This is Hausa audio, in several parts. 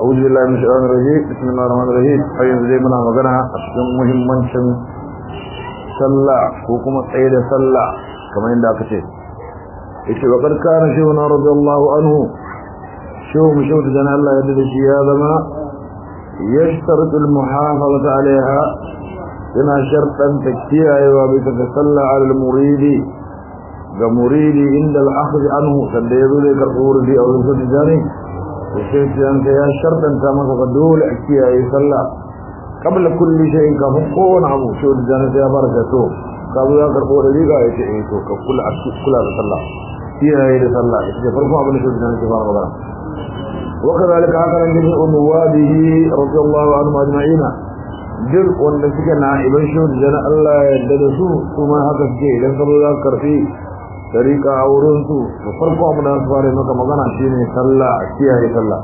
أعوذ بالله من الشيطان الرجيم بسم الله الرحمن الرحيم أيضا زي منا مغنى أشكم مهمان شن صلى وكما سيد صلى كما عندك شيء إيش وقد كان شيخنا رضي الله عنه شو مشوت جنا الله يدد شيء هذا ما يشترط المحافظة عليها هنا شرطا تكتيها وبتتصلى على المريد كمريد عند الأخذ عنه سنديذ لك الأورد أو يسد جاني وشيخ أنت يا شرطا كما تقدول أكتيها يصلى قبل كل شيء كفقون عمو شو جاني يا بركته قبل ذلك الأورد لك أيتي كل أكتي كل هذا صلى فيها يصلى إذا فرقوا عمل شو جاني سبحانه وتعالى وكذلك هكذا جميع نوابه رضي الله عنهم أجمعين duk wanda suke na iban shi da Allah ya yarda da su kuma haka suke idan ka zo za ka karfi tariqa a wurin su da farko abu da su fara maka magana shine sallah a kiyaye sallah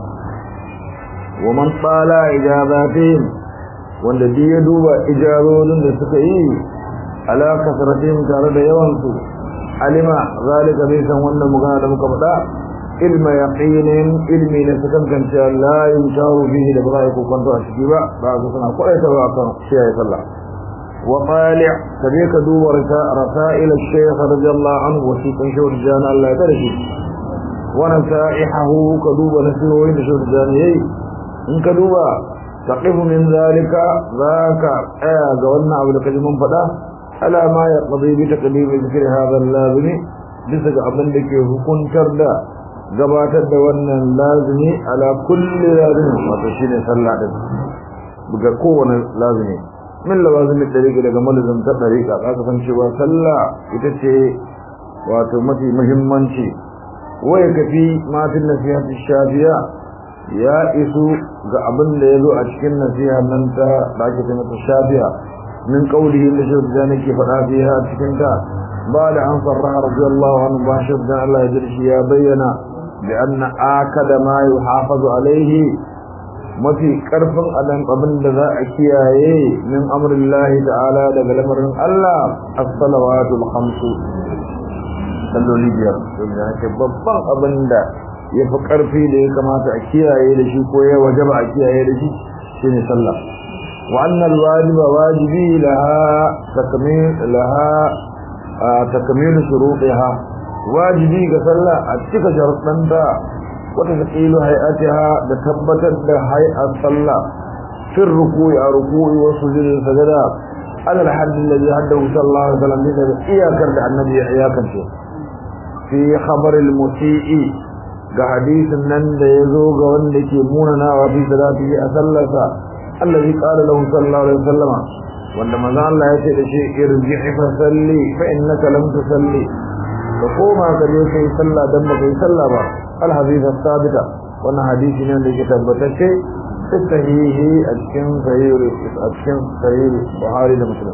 wa man tsala ijabatin wanda duk ya duba ijabodin da suka yi ala kasratin tare da yawan su alima zalika bai san wannan magana da muka faɗa ilma yaqinin ilmi na sakan kanta la yumtaru bihi da ba ku kwanto a ciki ba ba su suna kwaita ba kan kiyaye sallah wa tali' kabe ka duba rasail al-shaykh radiyallahu anhu wa shi kan shawar jana Allah ya tarshi wa nasaihu ka duba nasihohin da shawar jana yayi in ka duba taqifu min zalika zaka aya ga wannan abu da kaji mun faɗa ala ma yaqdi bi taqdim zikri hadha al-lazimi bisa ga abin da ke hukuntar da gabatar da wannan lazimi ala kulli lazimi wato shine sallah din buga kowane lazimi min lawazimi dariƙa daga malazim ta dariƙa aka san cewa sallah ita ce wato mafi muhimmanci waya kafi matin nasihati shafiya ya isu ga abin da yazo a cikin nasiha nan ta da ake ce mata shafiya min qawlihi da shi da nake faɗa fiha cikin ta ba da an sarraha radiyallahu anhu ba shi da Allah ya jirshi ya bayyana بأن آكد ما يحافظ عليه ما في كرف أدن قبل ذا أكياي من أمر الله تعالى دقل أمر الله الصلوات الخمس صلوا لي بيار babban abin da ya fi ƙarfi da ya kamata a kiyaye da shi ko ya wajaba a kiyaye da shi shine sallah wa annal wajiba wajibi laha takmil laha takmil shurutiha wajibi ga sallah a cika sharuɗanta wata taqilu hay'atiha da tabbatar da hay'at sallah fi ruku'i a ruku'i wa sujudi sajada ala al-hadd alladhi haddahu sallallahu alaihi wasallam bisa da iyakar da annabi ya iyakance fi khabar al-musi'i ga hadisin nan da yazo ga wanda ke munanawa fi salatihi a sallarsa alladhi qala lahu sallallahu alaihi wasallam wanda manzo Allah ya ce da shi irji'i fa salli fa innaka lam tusalli ka koma ka je kai sallah dan ba kai sallah ba al hadith sabita wannan hadisi ne da ke tabbatacce sahihi a cikin sahih a cikin sahih Buhari da Muslim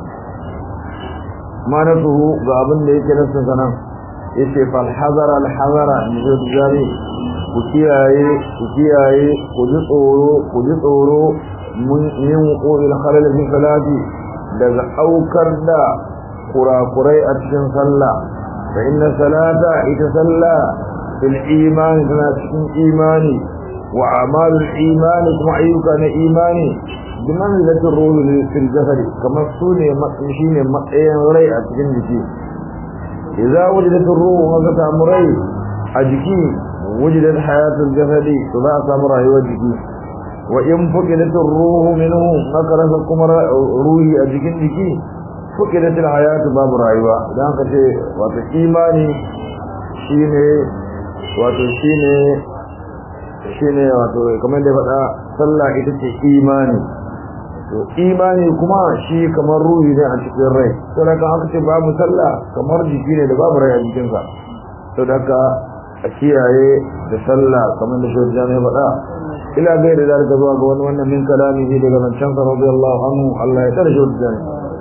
manatuhu ga abin da yake nasa sanan yace fal hazara al hazara ni jari ku kiyaye ku kiyaye ku ji tsoro ku ji tsoro mun yin wuqul khalal fi salati daga aukar da kurakurai a cikin sallah فإن الصلاة يتصلى في الإيمان كما تكون إيماني وأعمال الإيمان كما أيوك أنا إيماني بمنزلة الروح في الجسد كما السوني مقشين مقين وري أتكين جكي إذا وجدت الروح وقت أمري أجكي وجدت حياة الجسد تضاع أمره وجكي وإن فقدت الروح منه نكرس كمر روحي أجكين جكي fukidatul hayatu babu rayuwa dan ka ce wato imani shine wato shine shine wato kamar da faɗa sallah ita ce imani to imani kuma shi kamar ruhi ne a cikin rai to da kan aka ce babu sallah kamar jiki ne da babu rai a jikin sa to da ka a kiyaye da sallah kamar da shi ya faɗa ila gaida da zalika zuwa ga wani wannan min kalamihi daga zancen sa radiyallahu anhu Allah ya tsare shi da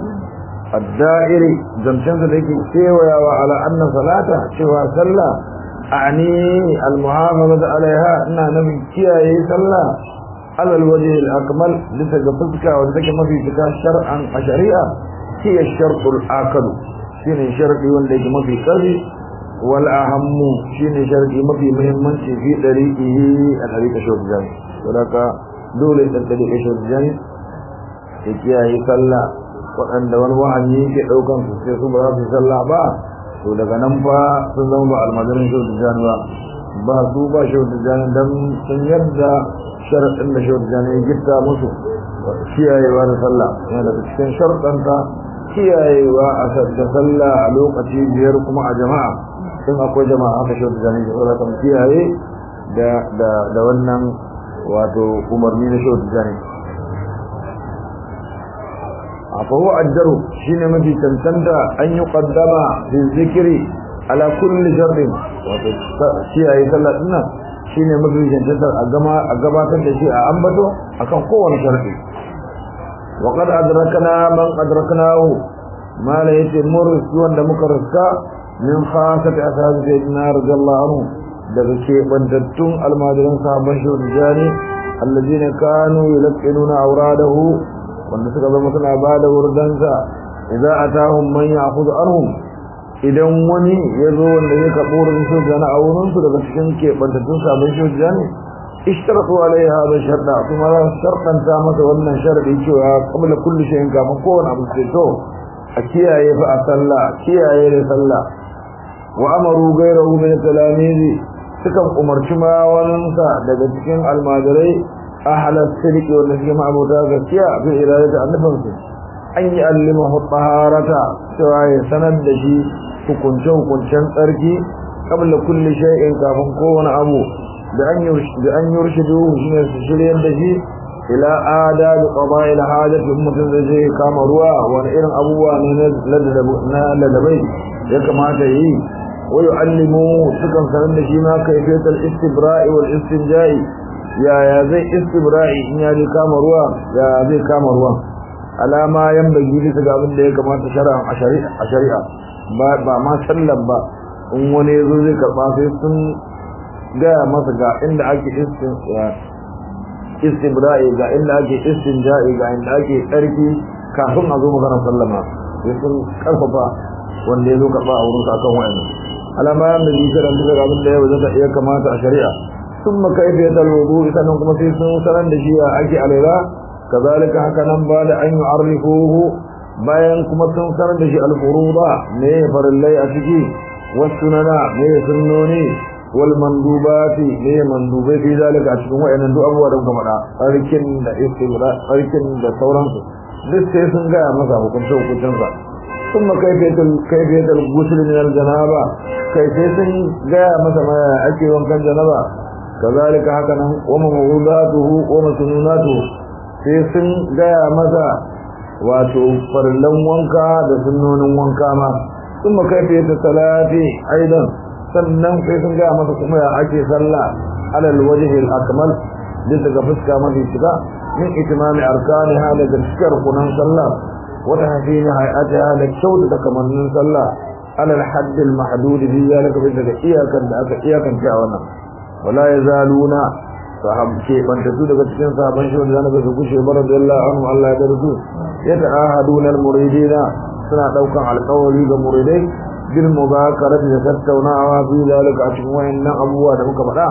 الدائري زمشان ذلك سيويا وعلى أن صلاة شوى صلى أعني المحافظة عليها أن نبي كيا صلى على الوجه الأكمل لتقفتك وذلك ما في فكا شرعا شريعة هي الشرط الآكل شين شرط وليك ما في قضي والأهم شين شرط ما في مهمة في طريقه الذي تشوف ذلك saboda dole dan da shi jan ya kiyaye sallah waɗanda wani wahanni ke ɗaukan su sai su ba za su sallah ba to daga nan fa sun zama ba almajirin shi da jan ba ba su ba shi da jan dan sun yarda sharaɗin da shi da jan ya gitta musu kiyayewa da sallah yana daga cikin sharɗanta kiyayewa a da sallah a lokaci biyar kuma a jama'a sun akwai jama'a aka shi da jan ya kan kiyaye da wannan wato umarni na shi da jan فهو أجره شين مجي تنتنتا أن يقدم في الذكر على كل شر شيء يسلى لنا شين مجي تنتنتا أقبا تنتشي أعنبته أكن قوة شرعي وقد أدركنا من أدركناه ما ليس مرس وان مكرسكا من خاصة أساس سيدنا رضي الله عنه daga keɓantattun almajiran sahabban shirjani allazina kanu yulqinuna awradahu wanda suka zama suna ba da wurdansa idza atahum man ya'khudhu anhum idan wani ya zo wanda ya karɓo wurin shujana a wurin su daga cikin keɓantattun sabon shujani ishtaratu alaihi hadha sharda kuma za su sharɗanta masa wannan sharadi cewa qabla kulli shay'in kafin kowane abu sai to a kiyaye fa a sallah kiyaye da sallah wa amaru ghayrahu min talamizi sukan umarci ma waninsa daga cikin almajirai ahalar sirki wanda suke ma'abuta gaskiya fi iradata annabansu an yi allimahu taharata cewa ya sanar da shi hukunce-hukuncen tsarki kabla kulli shay'in kafin kowane abu da an yurshidu shine su shiryar da shi ila ada da qada'il hajati mutum da zai kama ruwa wani irin abubuwa ne na ladabai ya kamata yi wa yu'allimu sukan sanar da shi ma kayfiyatul istibra'i wal istinja'i yaya zai istibra'i in ya je kama ruwa ya zai kama ruwa alama yan bagi bisa ga abin da ya kamata shari'a a shari'a ba ma sallan ba in wani yazo zai karba sai sun gaya masa ga inda ake istibra'i ga inda ake istinja'i ga inda ake tsarki kafin a zo magana sallama sai sun karfafa wanda ya zo karba a wurin akan wayannan alama yan bagi bisa ga abin da ya kamata a shari'a ثم كيفية الوضوء سنن كما في سنن دشيا أكي عليها كذلك هكذا بعد أن يعرفوه bayan kuma sun sanar da shi alfuruda ne farillai a ciki wasunana ne sunnoni wal mandubati ne mandubai fi zalika a cikin wayannan duk abubuwa da muka faɗa tsarkin da istibra tsarkin da sauransu duk sai sun gaya masa hukunce hukuncensa ثم كيفية كيفية الغسل من الجنابة كيف sun gaya masa ma ake wankan janaba كذلك هكذا وموضوعاته ومسنوناته sai sun gaya masa wato farlan wanka da sunnonin wanka ma kuma kaife ta salati aidan sannan sai sun gaya masa kuma ya ake sallah alal wajhi al akmal bisa ga fuska mafi shiga min itimami arkaniha da gaskiyar kunan sallah wata hafini hay'atiha da kyauta da kamannin sallah alal hadd al mahdud bi zalika bisa ga iyakan da aka iyakance a wannan wala yazaluna sahabke banta su daga cikin sahaban shi wanda zaka gushe bar radiyallahu anhu Allah ya darsu ya ta'ahaduna al-muridina suna daukan alƙawari ga muridai bil mubakarati da tattaunawa fi zalika a cikin wayannan abubuwa da muka faɗa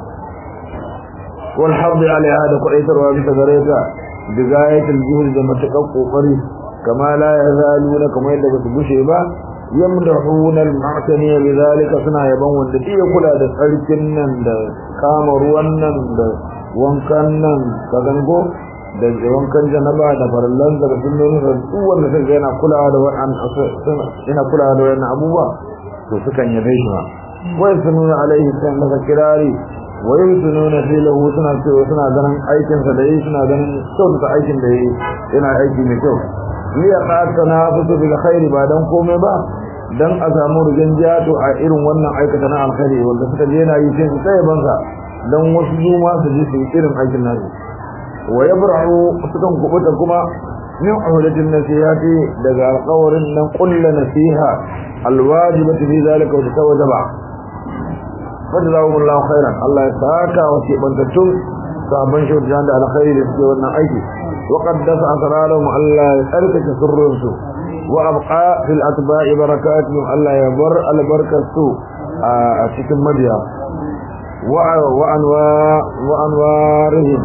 wal hadd alaiha da kuɗaitarwa bisa gare ta bigayatul juhud da matakan kokari kama la yazaluna kamar yadda ba su gushe ba yamdahuna al-mu'tani bidhalika suna yaban wanda duk ya kula da tsarkin nan da kama ruwan nan da wankan nan ka gango da wankan janaba da farallan da sunnonin da duk wanda sai yana kulawa da wannan yana kulawa da wannan abubuwa to sukan yabe shi ma wai sununa alaihi sai masa kirari wai sununa fi lahu suna cewa suna ganin aikin sa da yi suna ganin kyautata aikin da yi yana aiki mai kyau liya qatana fusu bil khairi ba dan komai ba dan a samu rigan jato a irin wannan aikata na alkhairi wanda suka je yana yi sai su tsaye bansa dan wasu juma su ji su irin aikin nasu wa yabra'u sukan kubuta kuma min uhdatin nasihati daga alqawrin nan kullu nasiha alwajibati fi zalika wa tawajaba fadlahumullahu khairan Allah ya saka wa ke bantattun sabon shaudan da alkhairi da suke wannan aiki wa qaddasa asrarahum Allah ya tsarkake sirrinsu وأبقى في الأتباع بركاتهم الله يبر البركة a cikin mabiya وأنوارهم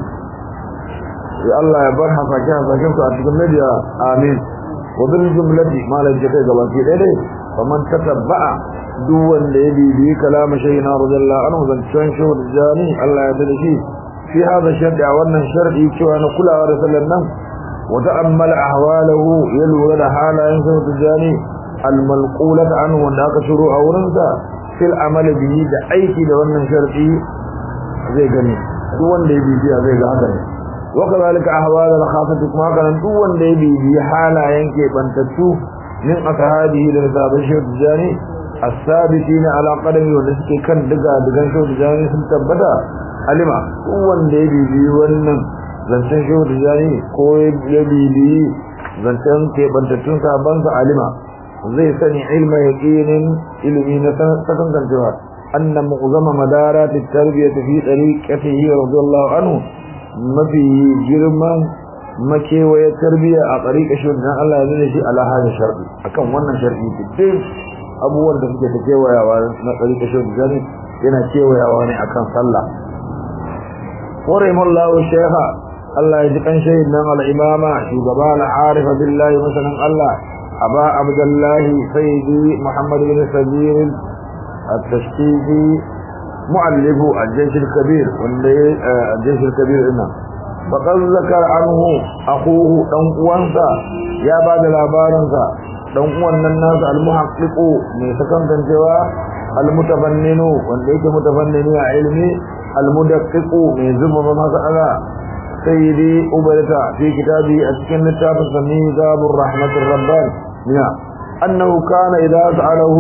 يا الله يبرح فكان فكان أتكلم مديا آمين وبالجملة ما لا يجتكي قبل إليه فمن تتبع دون ليبي بي كلام شيخنا رضي الله عنه ذن شنشو الجاني الله يدري في هذا الشرط أولا الشرط يكتوى أن كل رسول النم وتأمل أحواله يلو حالا ينسو الجاني الملقولة عنه وأنك شروع أورنسا في العمل به da aiki da wannan sharti zai gani duk wanda ya bibiya zai ga haka ne wa kadhalika ahwal al khafati kuma kana duk wanda ya bibiya halayen ke bantattu min ashabihi da sabon shirti jani as-sabitin ala qadami wanda suke kan diga digan shirti jani sun tabbata alima duk wanda ya bibiya wannan zancen shirti jani ko ya bibiya zancen ke bantattun sabon sa alima zai sani ilma yaqinin ilmi na sakan cewa anna mu'zama madarat at-tarbiyah fi tariqatihi radiyallahu anhu mafi girman makewaye tarbiya a tariqa shi dan Allah ya shi ala hada shar'i akan wannan shar'i duk abubuwan da suke ta kewayawa na tariqa shi dan yana kewayawa ne akan sallah qarimallahu shaykha Allah ya ji kan shayin nan al-imama shugaba al-arifa billahi masalan Allah أبا عبد الله سيدي محمد بن سبيل التشكيكي مؤلف الجيش الكبير الجيش الكبير إنا فقد ذكر عنه أخوه دنقوانسا يا بعد الأبارنسا دنقوان الناس المحقق من سكن تنجوا المتفنن وانديك متفنن علمي المدقق من زبب مسألة سيدي أبلتا في كتابه أسكن التابس ميزاب الرحمة الرباني منها أنه كان إذا سأله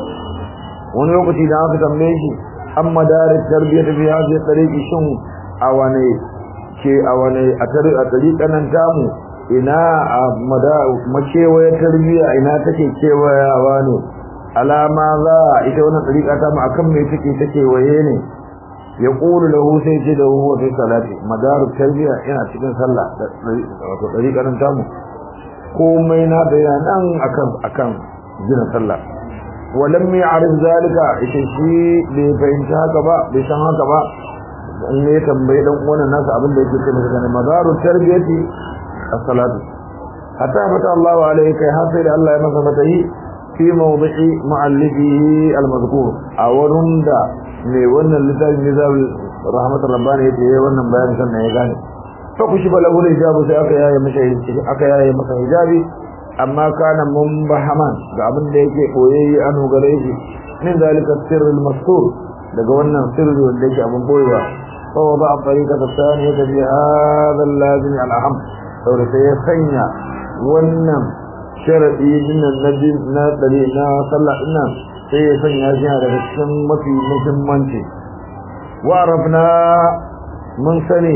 ونوقتي دعاك تمليشي أما دار التربية في هذه الطريق شن أواني كي أواني أطريق أنتامو ina a makewaye tarbiya ina take kewayawa ne alama za ita wannan tsarika ta mu akan me take take waye ne ya qulu lahu sai ce da huwa fi salati madaru tarbiya yana cikin sallah wato tsarika nan tamu komai na da yana nan akan akan gina sallah walam ya'rif zalika ita shi bai fahimta haka ba bai san haka ba in ne tambayi dan uwan nasa abin da yake cewa kana madaru tarbiyati as-salatu hatta fata Allah alayhi kai har sai da Allah ya masa fatahi fi mawdi'i mu'allifihi al-mazkur a wurin da ne wannan littafin nizam rahmatur rabbani yace wannan bayanin sannan ya gane fa kushi bala wala hijabu sai aka yaye masa aka yaye masa hijabi amma kana mumbahaman ga abin da yake koyayyi an gare shi min zalika sirr al-mastur daga wannan sirri wanda yake abin boyewa fa wada tariqa tsaniyah bi hadha al-lazim al-aham saboda sai ya sanya wannan sharadi dinnan nabi na dare na sallah dinnan sai ya sanya shi daga cikin mafi muhimmanci wa arafna mun sani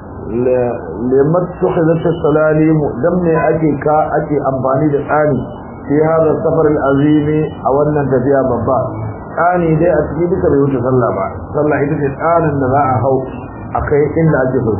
limat tukhizat as-salalim dan ne ake ka ake amfani da tsani fi hada safar al-azim a wannan tafiya babba tsani dai a cikin duka bai wuce sallah ba sallah ita ce tsanin da za a hau akai inda ake so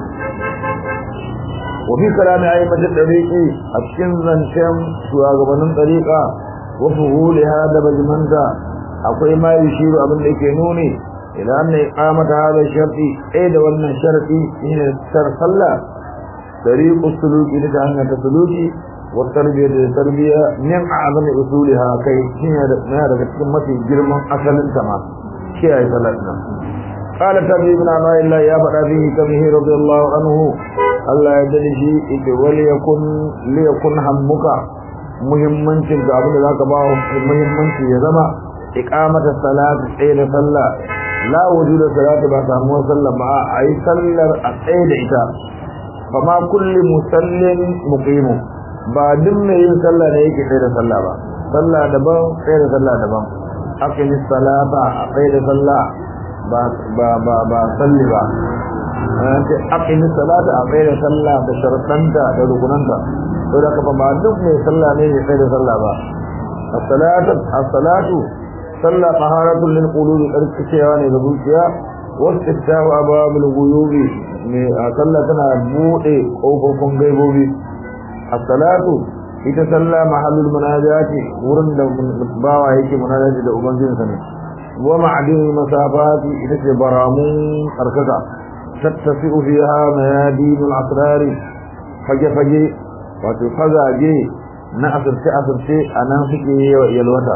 wa fi kalami ayyuka tariqi a cikin zancen shugabannin tariqa wa fuhuliha da bajmanta akwai ma yushiru abin da yake nuni ila anna iqamata hada sharti ai da wannan sharti shine sar sallah tariqu suluki da hanyar ta suluki wa tarbiyya da tarbiyya min a'zam usuliha kai shine da na daga cikin mafi girman asalin ta ma kiyaye salat nan قال تبي بن عماء الله يا بدا فيه كمه رضي الله عنه الله يدري شيء إذ وليكن ليكن همك muhimmancin ga abin da zaka ba muhimmanci ya zama iqamata salati tsaye da sallah la wujuda salati ba samu sallah ba ai sallar a tsaye da ita fa ma kulli musallin muqim ba duk mai yin sallah ne yake tsaye da sallah ba sallah daban tsaye da sallah daban aqimi salata a tsaye da sallah ba ba ba ba salli ba ce aqimi salata a tsaye da sallah da sharuɗanta da rukunanta to da ka ba duk mai sallah ne ya tsaye da sallah ba as-salatu as-salatu sallah taharatul lil qulubi karkacewa ne ga zuciya wastiftahu abwabil ghuyubi mai sallah tana bude kofofin gaibobi as-salatu ita sallah mahallul munajati wurin da bawa yake munajati da ubangijinsa ne wa ma'adin masafati ita ce baramun tsarkaka tattasi'u fiha mayadinul asrari fage-fage wato fagage na asirce-asirce a nan suke yalwata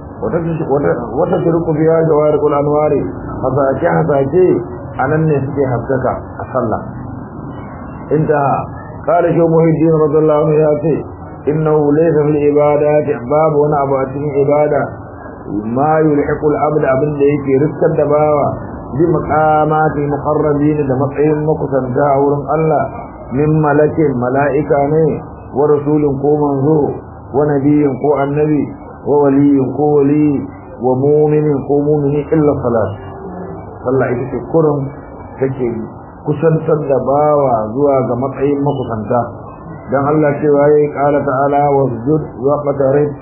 wata shirku biya jawar kul'anwari hasake-hasake a nan ne suke haskaka a sallah inda kare shi muhiddin radiyallahu anhu ya ce innahu laysa fil ibadati babu wani abu a cikin ibada ma yulhiqu al-abd abin da yake riskar da bawa bi maqamati muqarrabin da matsayin makusanta a wurin Allah min malakin mala'ika ne wa rasulin ko manzo wa nabiyin ko annabi wa waliyin ko wali wa mu'minin ko mu'mini illa salat sallah ita ce kurum take kusantar da bawa zuwa ga matsayin makusanta dan Allah cewa yayi qala ta'ala wasjud wa qatarib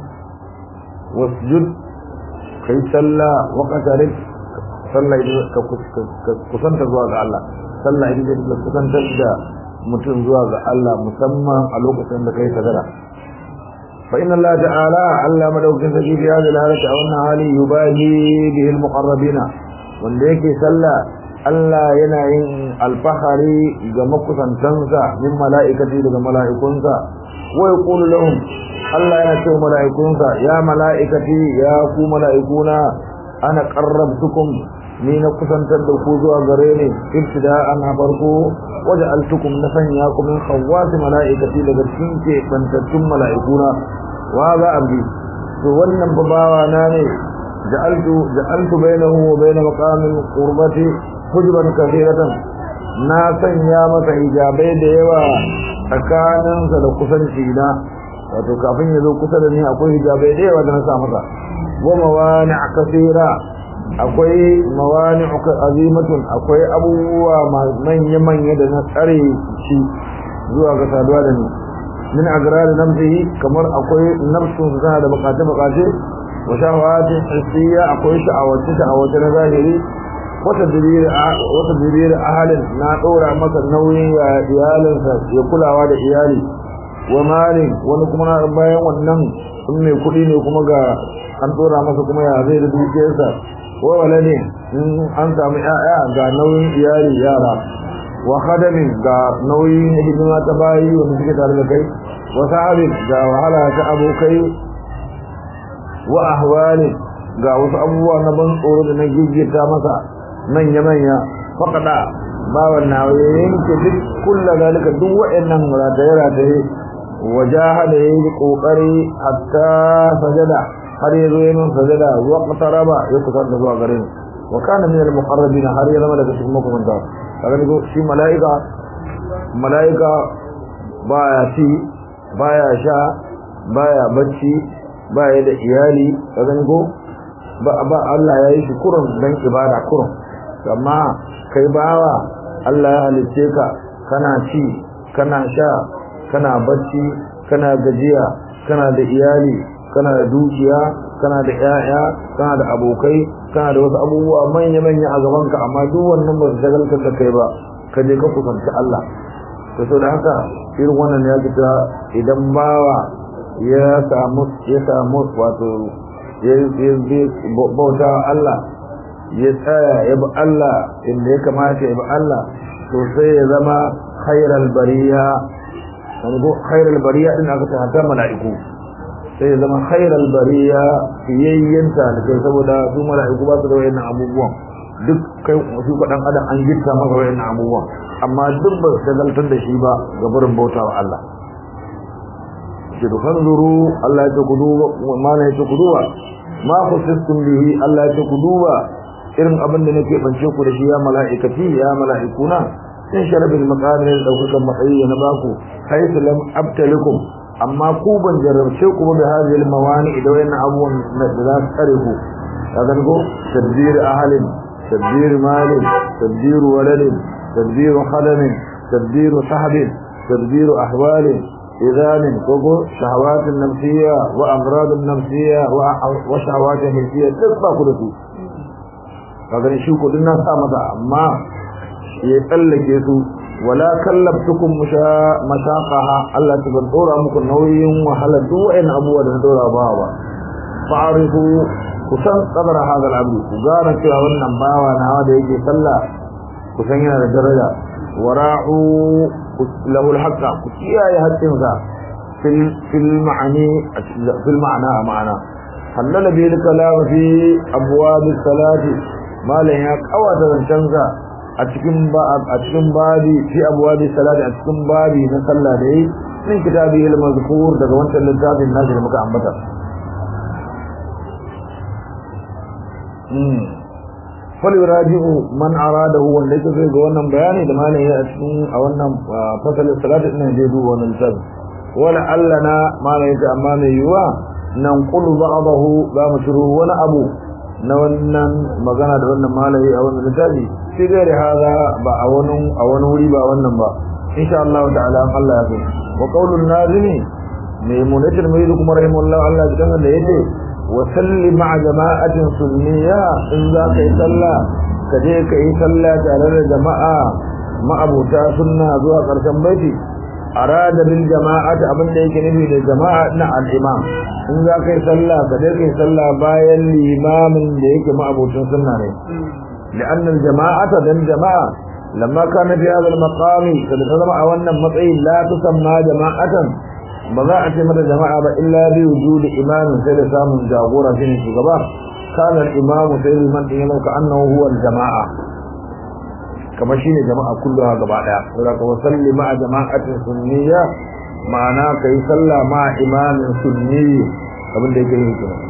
wasjud kai sallah wa qatarib sallah ita ka kusanta zuwa ga Allah sallah ita ce kusantar da mutum zuwa ga Allah musamman a lokacin da kai sagara fa inna Allah ta'ala Allah madaukin sarki fi hadhihi al-halati a wannan hali yubahi bihi al-muqarrabina wanda yake sallah Allah yana yin alfahari ga makusantansa min mala'ikati daga mala'ikunsa wa yaqulu lahum Allah yana cewa mala'ikunsa ya mala'ikati ya ku mala'ikuna ana qarrabtukum ni na kusantar da ku zuwa gare ni ibtida'an a farko waja'altukum na sanya ku min khawwasi mala'ikati daga cikin ke bantattun mala'ikuna wa za abdi to wannan babawa na ne ja'altu ja'altu bainahu wa bain maqamil qurbati hujban kathiratan na sanya masa hijabai da yawa tsakaninsa da kusanci na wato kafin ya zo kusa da ni akwai hijabai da yawa da na sa masa wa mawani kathira akwai mawani azimatun akwai abubuwa manya manya da na tsare shi zuwa ga saduwa da ni min agrari namsihi kamar akwai nafsun su tana da bukace bukace wa shahawatin hissiya akwai sha'awace sha'awace na zahiri wata diriri ahalin na ɗora masa nauyin ya iyalinsa ya kulawa da iyali wa malin wani kuma na bayan wannan in mai kuɗi ne kuma ga an ɗora masa kuma ya zai da dukiyarsa wa walade in an samu ƴaƴa ga nauyin iyali yara wa khadamin ga nauyin hidima ta bayi wanda suke tare da kai wa sahabin ga wahala ta abokai wa ahwali ga wasu abubuwa na ban tsoro da na gigita masa manya-manya faƙaɗa bawan na yanke duk kulla zalika duk waɗannan rataye-rataye wajaha da ya yi ƙoƙari hatta sajada har ya zo yanin sajada zuwa ƙasaraba ya kusa da zuwa gare ni wa kana min al-muqarrabin har ya zama daga cikin makamanta kaga ni shi mala'ika mala'ika baya ci baya sha baya bacci baya da iyali kaga ni ko ba ba Allah ya yi shi kurun dan ibada kurun amma kai bawa Allah ya halice ka kana ci kana sha kana bacci kana gajiya kana da iyali kana da dukiya kana da ƴaƴa kana da abokai kana da wasu abubuwa manya manya a gaban ka amma duk wannan ba su shagaltar da kai ba ka je ka kusanci Allah to so da haka irin wannan ya fita idan bawa ya samu ya samu wato ya bauta Allah ya tsaya ya bi Allah inda ya kamata ya bi Allah to sai ya zama khairal bariya ko khairal bariya din aka ta mala'iku sai ya zama khairal bariya fiyayyanta da kai saboda su mala'iku ba su da wayannan abubuwan duk kai su ka dan adam an gitta maka wayannan abubuwan amma duk ba su galtar da shi ba ga barin bautawa Allah ce to fanzuru Allah ya ce ku duba mana ya ce ku duba ma khusistum bihi Allah ya ce ku duba irin abin da nake bance ku da shi ya mala'ikati ya mala'ikuna in sharabil maqamir daukakan matsayi na baku haythu lam abtalikum amma ku ban jarrabce ku da hadhihi mawani idan wannan abubuwan da za su tsare ku kaga ko tadbir ahalin tadbir malin tadbir waladin tadbir khadamin tadbir sahabin tadbir ahwalin إذان كوكو شهوات النفسية وأمراض النفسية وشهوات النفسية تبقى كله kaga shi ko dinnan sa mata amma ya tsallake su wala kallabtukum mashaqaha Allah ta ban dora muku nauyin wahala duk wayan abubuwa da na dora ba ba fa'arifu kusan qadara hadal abdu ku gane cewa wannan bawa nawa da yake sallah kusan yana da daraja wara'u lahu alhaqqa ku kiyaye haƙƙinsa fil fil ma'ani fil ma'ana ma'ana halala bil kalam fi abwab salati malan ya kawata zancansa a cikin ba a cikin babi fi abwab salati a cikin babi na sallah da yi min kitabi al mazkur daga wancan littafin nashi da muka ambata falyuraji'u man aradahu wanda yake so ga wannan bayani da malai ya cikin a wannan fasalin salati din da duba wannan littafi wala allana malai ta amma mai yiwa nan qulu ba'dahu za mu shiru wani abu na wannan magana da wannan malai a wannan littafi sai gare hada ba a wani a wani wuri ba wannan ba insha Allah ta'ala Allah ya so wa qaulun nazimi mai munatir mai kuma rahimahullah Allah ya dan da yake وصلي مع جماعة سنية إن ذاك يصلى كذلك يصلى تعالى جماعة مع أبو سنة ذوها قرشن بيتي أراد بالجماعة أبن ديك نبي للجماعة نع الإمام إن ذاك يصلى كذلك يصلى بايا الإمام ديك مع أبو سنة لأن الجماعة ذن جماعة لما كان في هذا المقام قد تضمع أولا مطعي لا تسمى جماعة ba za a ce mata jama'a ba illa bi wujudi imamin sai da samun jagora shine shugaba kana al-imamu sai liman din yana ka annahu huwa al-jama'a kamar shine jama'a kulluha gaba daya saboda ka wasalli ma'a jama'atin sunniyya ma'ana kai sallah ma imamin sunni abin da yake yi kenan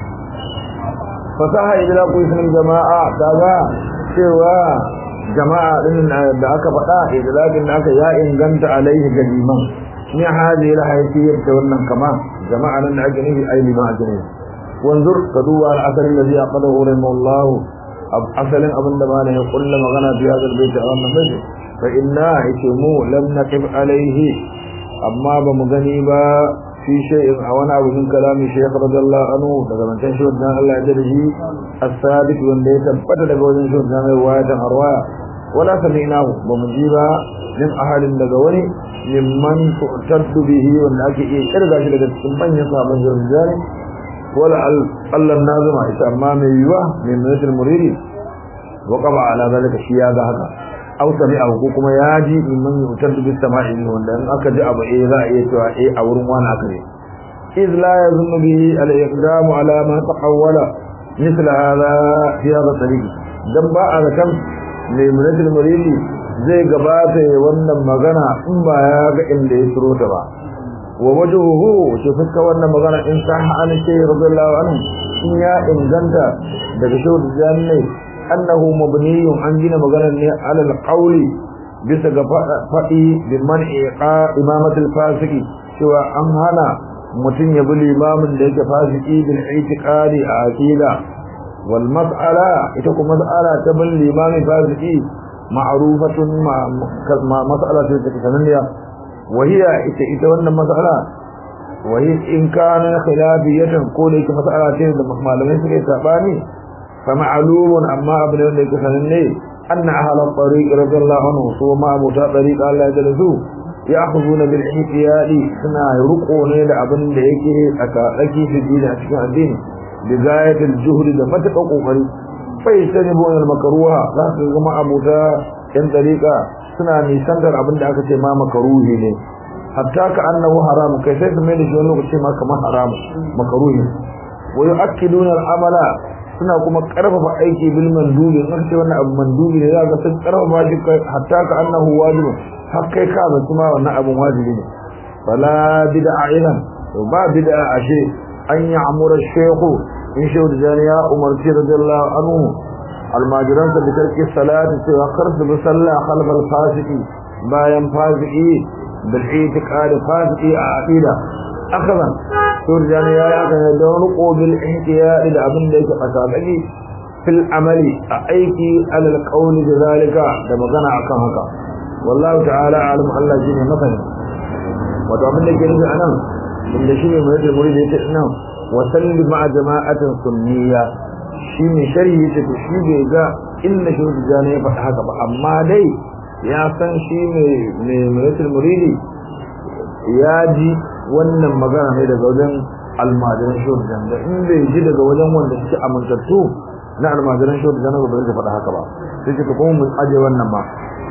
fasaha idan ku yi jama'a daga cewa jama'a din da aka faɗa idan da aka ya inganta alaihi ga liman من هذه الحيثية تولنا كما جماعة لنا أجنبي أي لما أجنبي وانظر تدوى الأثر الذي أقضه رحمه الله أصل أبن دمانه يقول لما غنى في هذا البيت أغنى فجر فإنا إتمو لم نقف عليه أما بمغنيبا في شيء أونا من كلام الشيخ رضي الله عنه daga mantan shugaban Allah ya shi as-sadiq wanda ya tabbata daga wajen shugaban riwayatan arwaya wala sami'nahu ba mu ji ba min ahadin daga wani mimman tu'taddu bihi wanda ake iya kirga shi daga cikin manyan sahabban jami'ai wala Allah nazima ita amma mai yiwa min munatul muridi wa qaba ala zalika shi ya ga haka aw sami'a ko kuma ya ji mimman yu'taddu bis sama'i wanda in aka ji abu eh za a iya cewa eh a wurin wani aka ne إذ لا يظن به الإقدام على ما تحول مثل هذا في هذا الطريق دم بقى كم لمنة المريد zai gabata ya wannan magana in ba ya ga inda ya tsiro ta ba wa wajhuhu shi fuska wannan magana in sahha an shay radiyallahu anhu in ya inganta daga shehu jannai annahu mabniyun an gina magana ne alal qawli bisa ga fadi bi man'i imamat al-fasiki cewa an hana mutum ya bi limamin da yake fasiki bil i'tiqadi a aqida wal mas'ala ita kuma mas'ala ta bin limamin fasiki معروفة مع مسألة تتسنية وهي إذا وانا مسألة وهي إن كان خلافية قولي كمسألة تنزل معلومين سكي ساباني فمعلوم أما أبن ذلك سنني أن أهل الطريق رضي الله عنه سوى ما أبوتا طريق الله جلسوا يأخذون بالحيثيات سنا يرقون إلى أبن ذلك أكاكي في الدين أشكال الدين بغاية الجهد دفتق قريب فيجتنبون المكروه za su zama abuta yan dariƙa suna nisantar abin da aka ce ma makaruhi ne hatta ka annahu haram kai sai su mai da shi wani lokaci ma kamar haram makaruhi wa yu'akkiduna al-amala suna kuma karfafa aiki bil mandubi in ce wannan abu mandubi ne zaka sun karfafa shi hatta ka annahu wajib har kai ka ba kuma wannan abun wajibi ne fala bid'a idan ba bid'a ashe an ya'mura shaykhu in shehu da jani ya umarci radiyallahu anhu almajiransa da tarki salati cewa kar su bi sallah khalfal fasiki bayan fasiki bil itiqad fasiki a aqida akaban shehu da jani ya aka da wani qobil ihtiyadi da abin da yake fasabaki fil amali a aiki alal qawli da zalika da magana akan haka wallahu ta'ala alim Allah shine masani wato abin da ke nufi anan inda shine mai da muridi yake nan wasalli ma'a jama'atin sunniya shine sharhi yake to shi bai ga inna shi jana ya faɗa haka ba amma dai ya san shi ne ne muratul muridi ya ji wannan magana ne daga wajen almajiran shehu tijjani da in bai ji daga wajen wanda suke amintattu na almajiran shehu tijjani ba zai faɗa haka ba sai ce kuma mun aje wannan ma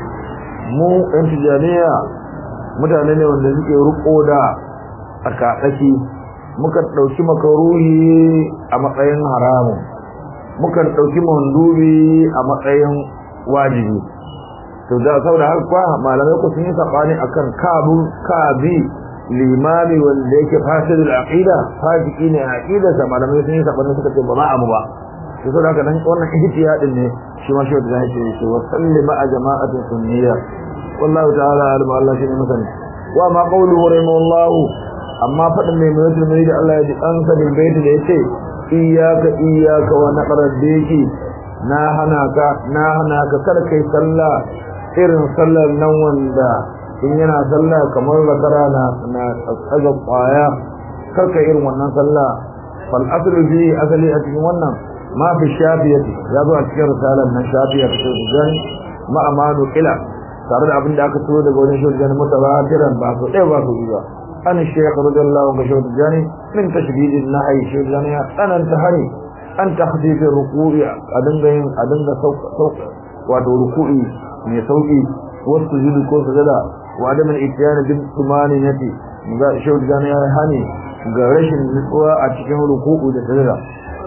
mu ɗan tijjaniya mutane ne wanda suke riko da tsakatsaki muka ɗauki makaruhi a matsayin haramun muka ɗauki mandubi a matsayin wajibi to da saboda haka kwa malamai ku sun yi sabani akan kabu kabi limami wanda yake fasidul aqida fasiki ne aqida sa malamai sun yi sabani suka ce ba ma abu ba to saboda haka nan wannan ihtiyadin ne shi ma shi da yake ce wa sallima a jama'atin sunniya wallahu ta'ala alim Allah shi ne masani wa ma qawluhu rahimahullahu amma fadin mai mutum mai da Allah ya ji an sabin baiti da yace iyyaka iyyaka wa naqra diki na hana ka na hana ka kar kai sallah irin sallar nan wanda in yana sallah kamar zakara na na tsaga kwaya kar kai irin wannan sallah fal aslu fi asali a cikin wannan ma fi shafiyati ya zo a cikin risalar nan shafiya ta shirjan ma amanu ila tare da abin da aka so daga wani shirjan mutawatiran ba su ɗaya ba su ba an shaykh radiyallahu anhu shirjan min tashdidin nahi shirjan ya tsananta hani an takhfifin ruku'i a dinga yin a dinga sauka wato ruku'i mai sauki wasu sujudu ko sujada wa adam al-ityan bil tumaninati ga shau da ya hani ga rashin nutsuwa a cikin ruku'u da sujada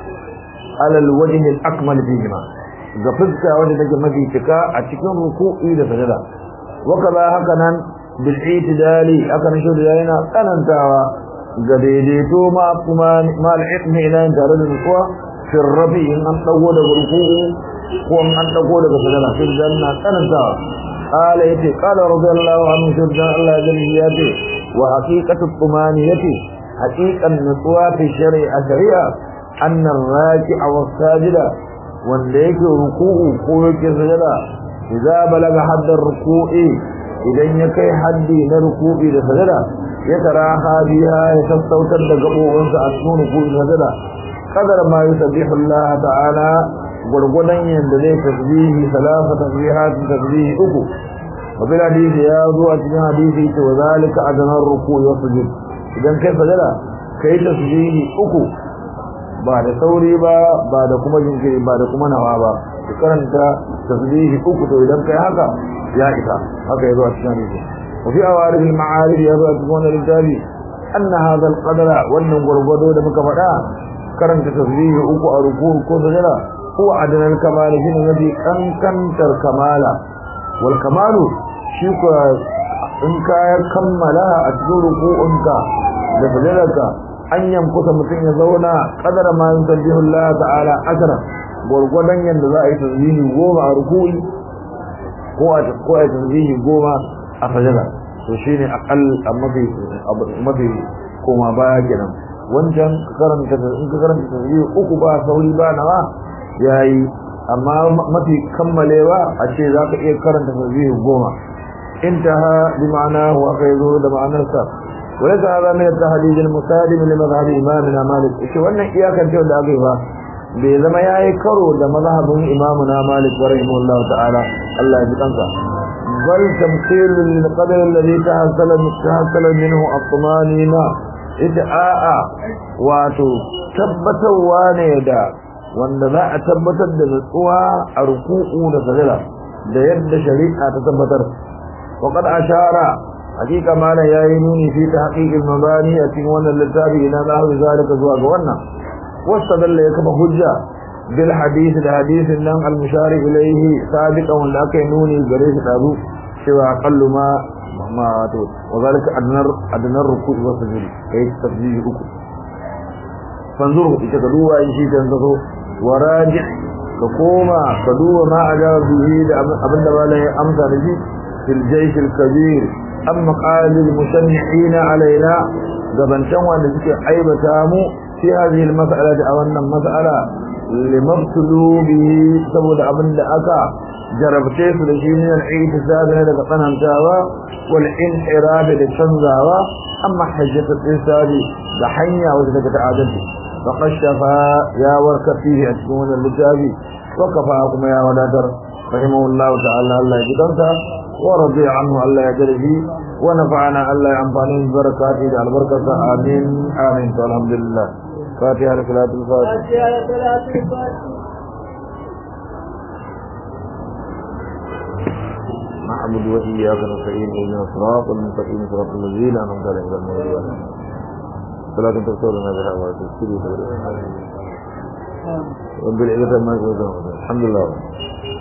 ala al-wajh al-akmal fihima ga fuska wanda take mafi cika a cikin ruku'i da sujada wa kaza haka nan bil itidali aka nan shau da yana tsanantawa ga daidaito ma kuma ma al-itmi ila tare da nutsuwa في الرفي إن أن تقول بركوه وأن أن تقول بسجنة في الجنة تنسى قال يتي قال رضي الله عنه في الجنة الله جل وحقيقة الطمانية حقيقة النسوة في الشريعة شريعة أن الراكع والساجد وانديك ركوه قولك سجدة إذا بلغ حد الركوع إذا يكي حدي لركوع لسجدة يتراها بها يتستوتر لقبوه أسنون ركوع سجدة قدر ما يسبح الله تعالى gurgudan yanda zai tasbihi salasa tasbihat tasbihi uku wabil hadisi ya zo a cikin hadisi ce wa zalika adnar ruku' wa sujud idan kai sajada kai tasbihi uku ba da sauri ba ba da kuma jinkiri ba da kuma nawa ba ka karanta tasbihi uku to idan kai haka ya isa haka ya zo a cikin hadisi wa fi awarif al ma'arif ya zo a cikin wannan littafi anna hadha al qadara wannan gurgudo da muka faɗa karanta tasbihi uku a ruku ko sajada huwa adnal kamal shine nabi kankantar kamala wal kamalu shi ko in ka kammala a cikin ruku'unka da sajadarka an yankuta mutum ya zauna kadara ma yusabbihu Allah ta'ala asara gurgudan yanda za a yi tasbihi goma a ruku'i ko a ko a tasbihi goma a sajada to shine aqall mafi mafi koma baya kenan wancan karanta in ka karanta tasbih uku ba sauri ba nawa yayi amma mafi kammalewa a ce zaka iya karanta tasbih goma intaha bi ma'anahu wa kayzo da ma'anarsa wa yaka hada min at-tahdid al-musalim li madhhab imamina malik shi wannan iyakan ce da aka yi ba bai zama yayi karo da mazhabin imamuna malik rahimahullahu ta'ala Allah ya ji kansa bal tamthil lil qadar alladhi tahassala tahassala minhu at-tumanina ita a'a wato tabbatarwa ne da wanda za a tabbatar da nutsuwa a ruku'u da sajada da yadda shari'a ta tabbatar wa qad ashara hakika mana yayi nuni fi tahqiqil mabani a cikin wannan littafi ina za hu zalika zuwa ga wannan wastadalla ya kafa hujja bil hadith da hadithin nan al mushari ilayhi sabiqan wanda aka nuni gare shi dazu cewa aqallu ma ma wato wazalika adnar adnar ruku'i wa sujud kai tasbihi uku fanzuru ita ka duba shi kan zaso waraji ka koma ka duba ma ajaba bihi da abinda malai ya amsa da shi fil jaysh al kabir amma qalil musannihin alaina gabantan wanda suke aibata mu fi hadhihi al mas'ala da wannan mas'ala limabtulu bihi saboda abinda aka jarabce su da shi ne al-i'tisab ne daga tsanantawa wal inhirab da canzawa amma hajjat al-insab da hanya wanda daga ta'adalci faqad shafa ya warka fihi a cikin wannan littafi wa kafa kuma ya wadatar rahimahullahu ta'ala Allah ya gidanta ورضي عنه الله يجري ونفعنا الله ينفعني ببركاته على البركة آمين آمين والحمد لله فاتحة لصلاة الفاتحة نعبد وإياك نستعين إلينا الصراط المستقيم صراط الذين أنعمت عليهم غير المغضوب عليهم صلاة تغفرنا بها وتسكري رب العزة ما يقولون الحمد لله